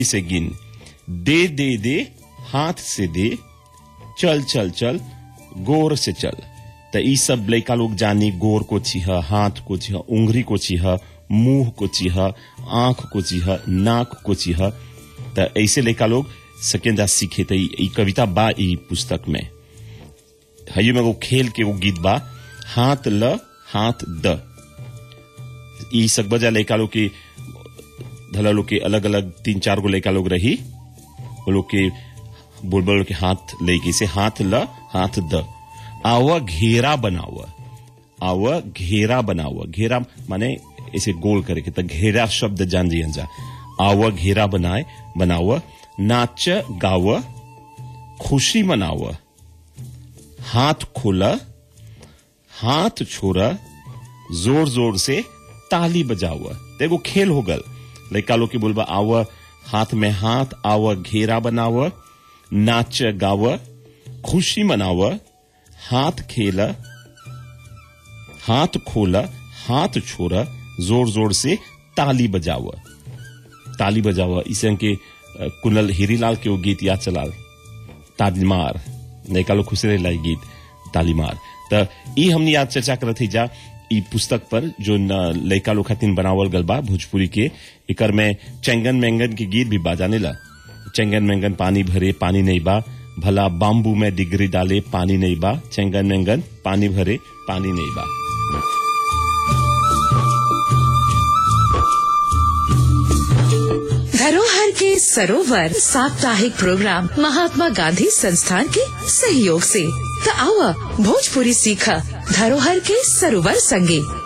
से गिन दे दे दे हाथ से दे चल चल चल गोर से चल त ई सब लड़का लोग जानी गोर को छिह हाथ को छिह उंगली को छिह मुंह को छिह आंख को छिह नाक को छिह त ऐसे लड़का लोग सकेंदा सीखे त ई ई कविता बा ई पुस्तक में हयो में वो खेल के वो गीत बा हाथ ल हाथ द ई सकबजा लड़का लोग के धला लोग के अलग अलग तीन चार गो लड़का लोग रही वो लोग के बुलबुल के हाथ लेके से हाथ ल हाथ द आवा घेरा बनावा आवा घेरा बनावा घेरा माने ऐसे गोल करे के त घेरा शब्द जान जी जा आवा घेरा बनाए बनावा नाच गाव खुशी मनाव हाथ खोला हाथ छोड़ा जोर जोर से ताली बजावा देखो खेल हो गल लड़का लोग के बोलबा आव हाथ में हाथ आव घेरा बनाव नाच गाव खुशी मनाव हाथ खेला हाथ खोला हाथ छोड़ा जोर जोर से ताली बजाव ताली बजाव इसे के अ, कुनल हीरीलाल के वो गीत याद चलाल तालीमार लड़का लोग खुश रहे गीत तालीमार त ई हमनी आज चर्चा करत ही जा ई पुस्तक पर जो न लड़का लोग खातिन बनावल गल बा भोजपुरी के एकर में चेंगन मेंगन के गीत भी बाजाने ला चेंगन मेंगन पानी भरे पानी नहीं बा भला बाम्बू में डिग्री डाले पानी नहीं बा चेंगन मेंगन पानी भरे पानी नहीं बा धरोहर के सरोवर साप्ताहिक प्रोग्राम महात्मा गांधी संस्थान के सहयोग से त आवा भोजपुरी सीखा धरोहर के सरोवर संगे